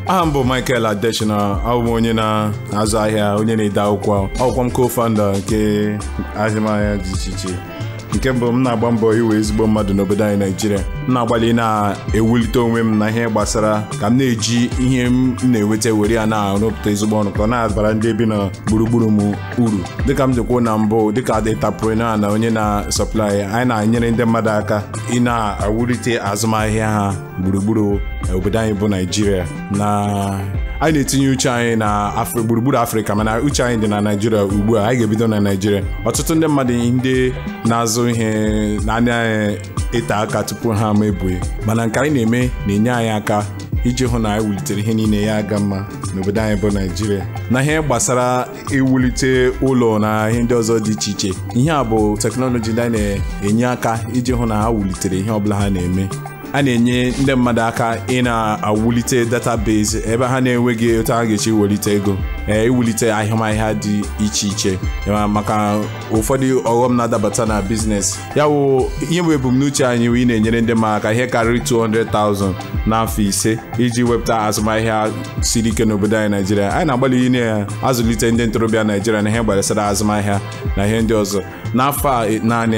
aha m bụ Michael Adeshina abụ m onye na-azụ ahịa onye na-ede akwụkwọ akwụkwọ m co-founder nke azụmahịa dị iche iche nke mbụ m na-agba mbọ iwe ezigbo mmadụ n'obodo anyị Naijiria m na-agbalị na-ewulite onwe m na ihe gbasara ka m na-eji ihe m na-enweta were ya na-arụpụta ezigbo ọrụ ka ọ na-abara ndị bi na gburugburu m uru dịka m jikwuo na mbụ dịka dịtapreneur na onye na-sọplai anyị na-enyere ndị mmadụ aka ị na-awulite azụmahịa ha gburugburu obodo anyị bụ Naijiria na anyị na-etinye uche anyị na gburugburu afrịka mana uche anyị dị na naijiria ugbu a anyị ga-ebido na naijiria ọtụtụ ndị mmadụ ndị na-azụ ihe na-anya ịta aka tupu ha ama ebughị mana nke anyị na-eme na-enye anyị aka iji hụ na anyị wulitere ihe niile ya aga mma n'obodo anyị bụ naijiria na ihe gbasara iwulite ụlọ na ihe ndị ọzọ dị iche iche ihe a bụ teknọlọji ndị anyị na-enye aka iji hụ na ha wulitere ihe ọbụla ha na-eme a na-enye ndị mmadụ aka ị na-awulite database ebe ha na-enweghị otu ha ga-echi welite ego ee iwulite ahịmahịa dị iche iche maka ụfọdụ ọghọm na-adabata na biznes ya wụ ihe bụ ebumnuche anyị ị na-enyere ndị mmadụ aka ihe karịrị 200,000 n'afọ ise iji wepụta azụmahịa siri ike n'obodo anyị naijiria anyị na-agbalị ị na-azụlite ndị ntorobịa naijiria na ihe gbasara azụmahịa na ihe ndị ọzọ n'afọ a naanị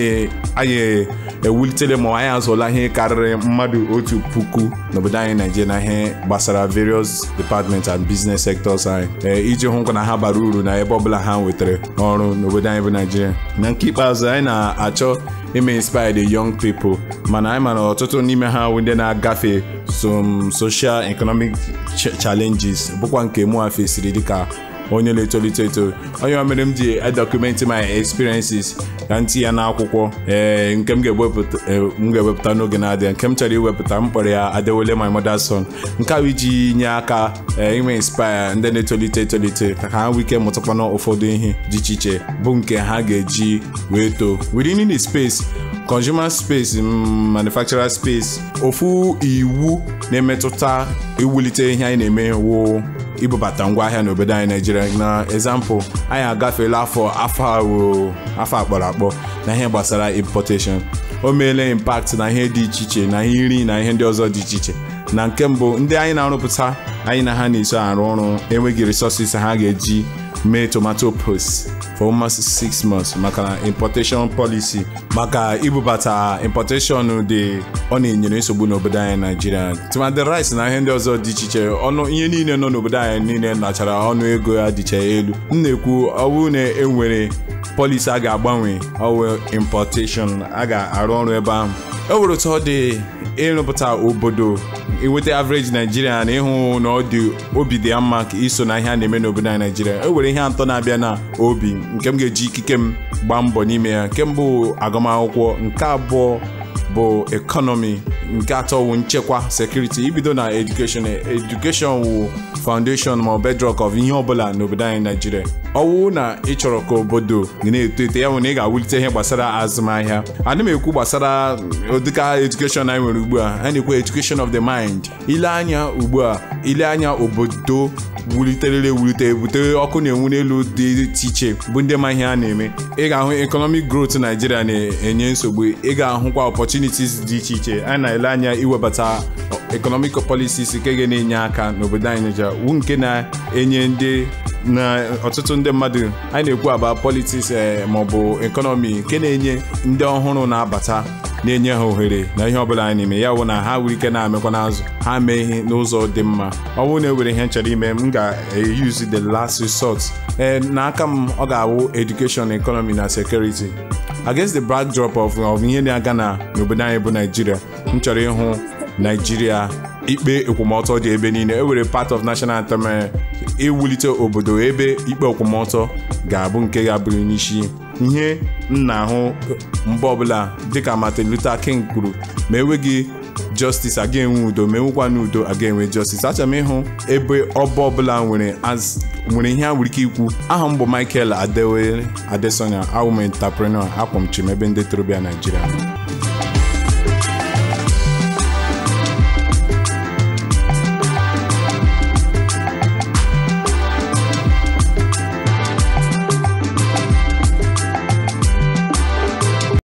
anyị ewulitere ma anyị azụọla ihe karịrị mmadụ otu puku n'obodo anyị naijiria na ihe gbasara various departments and business sectors anyị iji hụ na ha bara uru na ebe ọbụla ha nwetara ọrụ n'obodo anyị bụ naijiria na nke ikpeazụ anyị na-achọ ime inspire the young people mana anyị mara ọtụtụ n'ime ha ndị na-agafe some social economic challenges bụkwa nke mụ fesiri dịka onye na-etolite eto onye mere m ji edọkumenti my experiences ka m tinye ya n'akwụkwọ ee nke m ga-ewepụta n'oge na-adịghị nke m chọrọ iwepụta m kpọrọ ya adewole my mother's son nke ahụ iji nye aka inwe inspire ndị na-etolite etolite ka ha nwee ike mụtakwana ụfọdụ ihe dị iche iche bụ nke ha ga-eji wee too within the space consumer space manufacturer space ofu iwu na-emetụta iwulite ihe anyị na-eme wụ ibubata ngwaahịa n'obodo anyị naijiria na ezampụ anyị agafeela afọ afọ afọ akpọrọ akpọ na ihe gbasara importation o meela impact na ihe dị iche iche na ihe nri na ihe ndị ọzọ dị iche iche na nke mbụ ndị anyị na-arụpụta anyị na ha na-eso arụ ọrụ enweghị resources ha ga-eji mee tomato paste for almost six months maka na importation policy maka ibubata importation dị ọ na-enyere nsogbu n'obodo anyị naijiria tụmadị rice na ihe ndị ọzọ dị iche iche ọnụ ihe niile nọ n'obodo anyị niile nachara ọnụ ego ya dịcha elu m na-ekwu ọ bụrụ na enwere policy a ga-agbanwe ọwụ importation a ga-arụ ọrụ ebe ahụ e nwere otu ọ dị ịrụpụta obodo inweta average naijiria na ịhụ na ọ dị obi dị ya mma ka iso na ihe a na-eme n'obodo anyị naijiria e nwere ihe atọ na-abịa na obi nke m ga-eji ikike m gbaa mbọ n'ime ya nke mbụ agụmakwụkwọ nke abụọ bụ ekọnọmi nke atọ wụ nchekwa sekuriti ibido na edukeshọn edukeshọn wụ foundation ma bedrock of ihe ọbụla n'obodo anyị naijiria ọwụ na ị chọrọ ka obodo na-eto eto ya bụ na ị ga-awulite ihe gbasara azụmahịa ana m ekwu gbasara ụdịka edukeshọn anyị nwere ugbu a a na-ekwu education of the mind ile anya ugbu a ile anya obodo wuliterele ewulite ebute ọkụ na-enwu n'elu dị iche iche bụ ndị ma ihe a na-eme ị ga-ahụ economic growth naijiria na-enye nsogbu ị ga-ahụkwa opportunities dị iche iche a na-ele anya iwebata economic policies nke ga na-enye aka n'obodo anyị Naịjirịa wu nke na-enye ndị na ọtụtụ ndị mmadụ anyị na-ekwu aba politiks maọbụ ekọnọmi nke na-enye ndị ọhụrụ na-abata na-enye ha ohere na ihe ọbụla anyị na-eme ya bụ na ha nwere ike na-amekwa n'azụ ha mee ihe n'ụzọ dị mma ọ bụrụ na e were ihe nchọrọ ime m ga-use the last resort ee n'aka m ọ ga-awụ education economy na security against the backdrop of ihe na-aga na n'obodo anyị bụ naijiria m chọrọ ịhụ naijiria ikpe ekwomọtọ dị ebe niile e were part of national anthem iwulite obodo ebe ikpe ekwomọtọ ga-abụ nke ga-abụrụ n'isi ihe m na-ahụ mgbe ọbụla dịka Martin Luther King kwuru ma enweghị justice aga enwe udo ma enwekwa n'udo aga enwe justice achọrọ m ịhụ ebe ọba ọbụla nwere nwere ihe a nwere ike ikwu aha m bụ Michael Adewale Adesanya awụm entrepreneur akwọmchim ebe ndị torobịa Naijiria